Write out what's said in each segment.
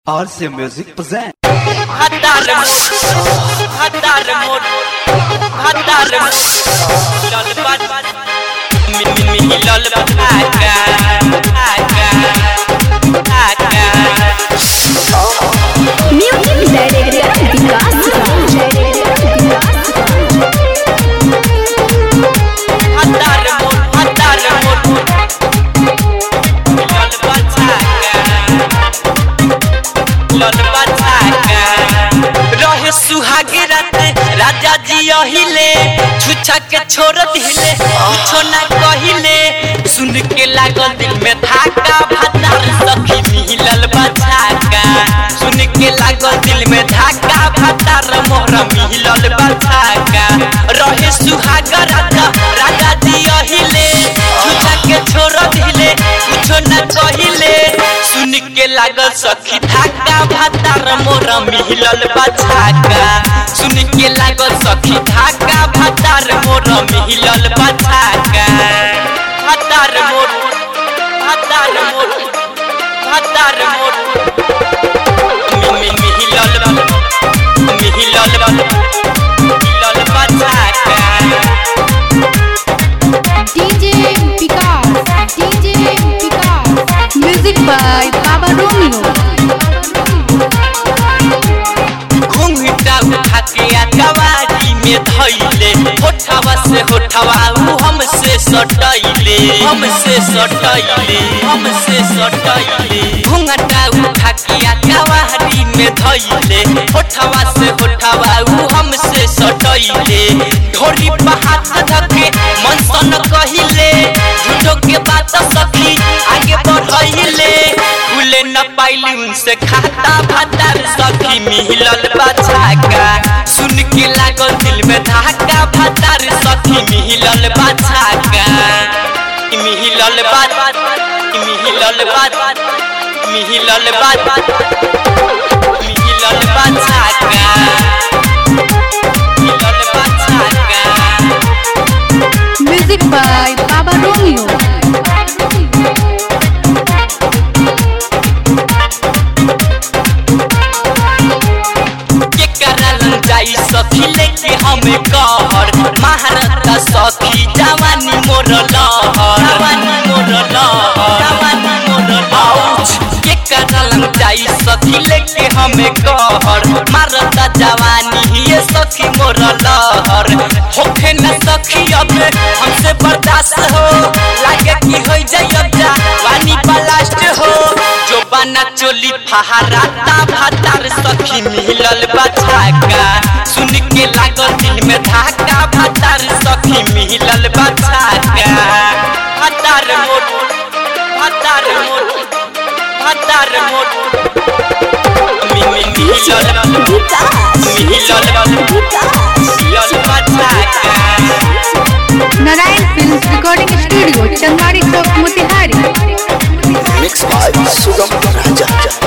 RC Music present. Hadar mood, hadar mood, hadar mood. Lol bat, min min min lol bat aga, aga, aga. Music Director Vikas Hadar mood, hadar mood. Lol bat aga, lol bat aga. रहे सुहागे राते राजा जी अहिले छुछा के छोड़ दिले कुछो ना कहिले सुन के लागल दिल में धाका भातार सखी मिलल बचाका सुन के लागल दिल में धाका भातार मोर मिलल बचाका रहे सुहागा राजा राजा जी अहिले छुछा के छोड़ दिले कुछो ना कहिले सुन के लागल सखी धाका भातार मोर मिलल बचाका सुन के लागल सखी धाका भातार मोर मिलल बचाका भातार मोर भातार मोर भातार मोर मि- मि- मिलल मिलल मिलल बचाका DJ Vikas DJ Vikas Music by Baba Romeo घुंघटा उठा के अकवारी में धैले होठवा से होठवा उ हमसे सटैले हमसे सटैले हमसे सटैले घुंघटा उठा के अकवारी में धैले होठवा से होठवा उ हमसे सटैले ढोरी पर हाथ धके मन सन कहिले झूठो के बात सखी आगे बढ़ैले खुले न पाइली उनसे खाता भातार सखी मिलल बचाका सुन के लागल दिल में धाका भातार सखी मिलल बचाका मिलल बात मिलल बात मिलल बात मिलल बचाका मिलल बचाका Music by Baba Romeo के करल जाई सखी लेके हमें कहर महारता सखी जवानी मोर लहर जवानी मोर लहर जवानी मोर लहर के करल जाई सखी लेके हमें कहर मारता जवानी ये सखी मोर लहर होखे न सखी अब हमसे बर्दाश्त हो लागे कि हो जाई अब जवानी ब्लास्ट हो जो बना चोली फहराता भातार सखी मिलल बचाका सुन के लागल दिल में धाका भातार सखी मिलल बचाका भातार मोट भातार मोट भातार मोट मि- मि- मिलल मिलल मिलल बचाका Narayan Films Recording Studio Chanmari Chowk Motihari Mixed by Sugam Raja.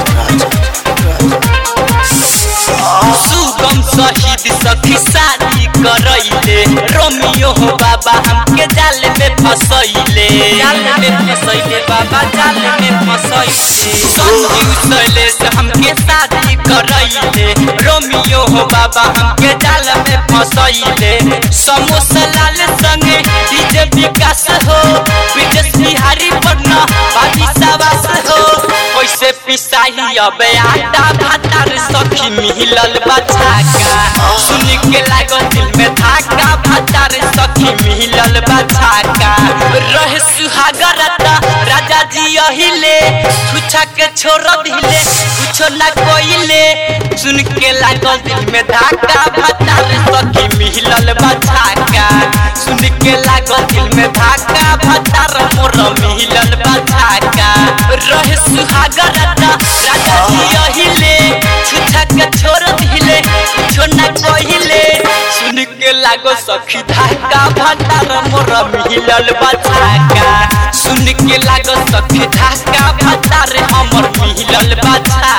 सुगम शहीद सखी शादी करैले रोमियो हो बाबा हमके जाल में फसैले जाल में फसैले बाबा जाल में फसैले संजीव शैलेश हमके शादी करैले रोमियो हो बाबा हमके जाल में फसैले समोसा लाल संगे डीजे विकास हो विदेश बिहारी पटना बाजी साबास हो कैसे पिसाही अब आटा भातार सखी मिलल बचाका सुन के लागल दिल में धाका भातार सखी मिलल बचाका रहे सुहागर रता राजा जी अहिले छुछा के छोड़ दिले कुछो ना कोइले सुन के लागल दिल में धाका भातार सखी मिलल बचाका सुन के लागल दिल में धाका भातार मोर मिलल बचाका रहे सुहागर रता राजा जी अहिले छुछा के छोड़ दिले कुछो ना कहिले सुन के लागो सखी धाका भातार मोर मिलल बचाका सुन के लागो सखी धाका भातार हमर मिलल बचाका